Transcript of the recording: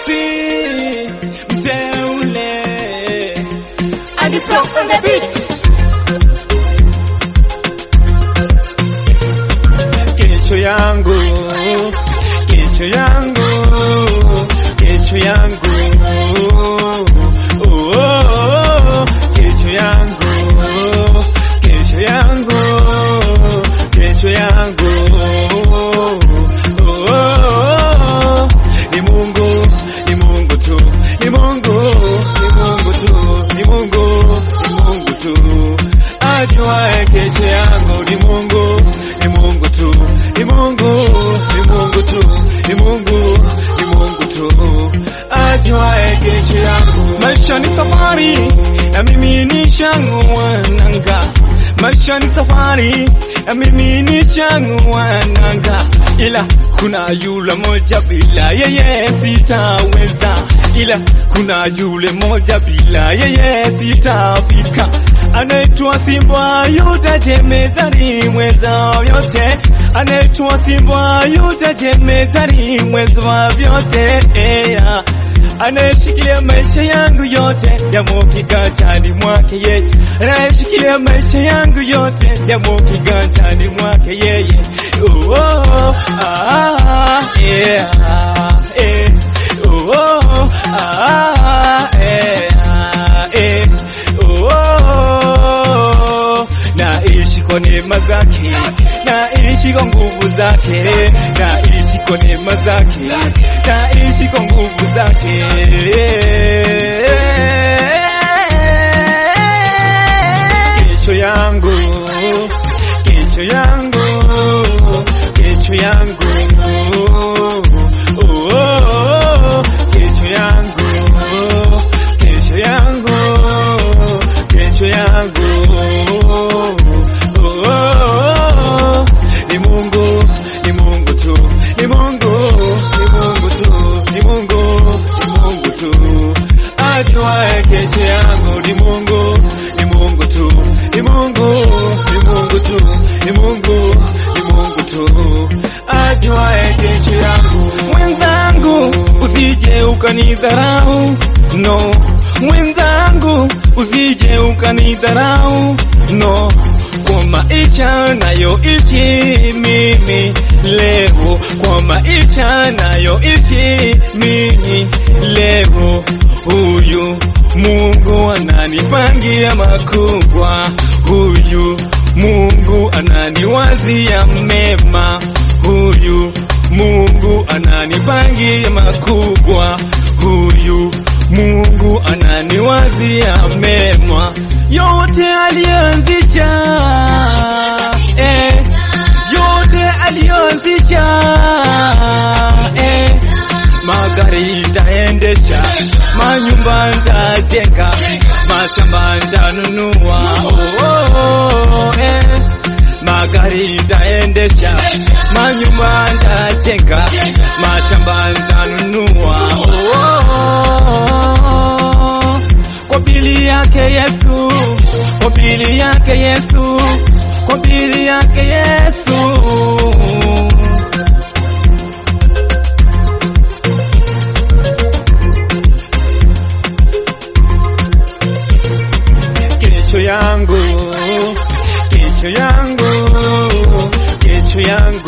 Raisi mteule And the flow on the beat. kesho yangu, kesho yangu, kesho yangu, oh, oh, oh, kesho yangu, kesho yangu, kesho yangu, oh, oh, oh, ni Mungu, ni Mungu tu, ni Mungu, ni Mungu tu, ni Mungu, ni Mungu tu, ajuaye kesho yangu ni Mungu, ni Mungu tu, ni Mungu, ni Mungu tu, ni Mungu, ni Mungu tu, ajuaye kesho yangu. Maisha ni safari na mimi ni shangua nanga, maisha ni safari na mimi ni shangua nanga, ila kuna yule moja bila yeye sitaweza, ila kuna yule moja bila yeye sitafika anaitwa Simba Yuda jemedari mweza vyote, anaitwa Simba Yuda jemedari mweza wa vyote yeah. Anayeshikilia maisha yangu yote yamo kiganjani mwake yeye, anayeshikilia maisha yangu yote yamo kiganjani mwake yeye. Oh, oh, ah, yeah, eh. Oh, oh, ah, yeah, eh. Oh, oh, naishi kwa neema zake, naishi kwa nguvu zake, naishi kwa neema zake, naishi kwa nguvu zake. Kesho yangu, kesho yangu, kesho yangu, oh, oh, oh, kesho yangu, kesho yangu, kesho yangu, oh, oh, oh, ni Mungu, ni Mungu tu, ni Mungu, ni Mungu tu, ni Mungu, ni Mungu tu, ajuaye kesho yangu ni Mungu, ni Mungu tu, ni Mungu, ni Mungu tu, ni Mungu, ni Mungu tu, ajuaye kesho yangu. Mwenzangu, usije ukanidharau, no. Mwenzangu, usije ukanidharau, no. Kwa maisha nayoishi mimi leo, kwa maisha nayoishi mimi leo, huyu Mungu ananipangia makubwa, huyu Mungu ananiwazia mema, huyu Mungu ananipangia makubwa, huyu Mungu ananiwazia mema, yote alianzisha eh, yote alianzisha eh, magari nitaendesha, manyumba nitajenga, mashamba nitanunua, oh, oh, oh, eh. Magari nitaendesha, manyumba nitajenga, mashamba nitanunua, oh, oh, oh. Kwa bili yake Yesu, kwa bili yake Yesu, kwa bili yake Yesu. kesho yangu, kesho yangu, kesho yangu,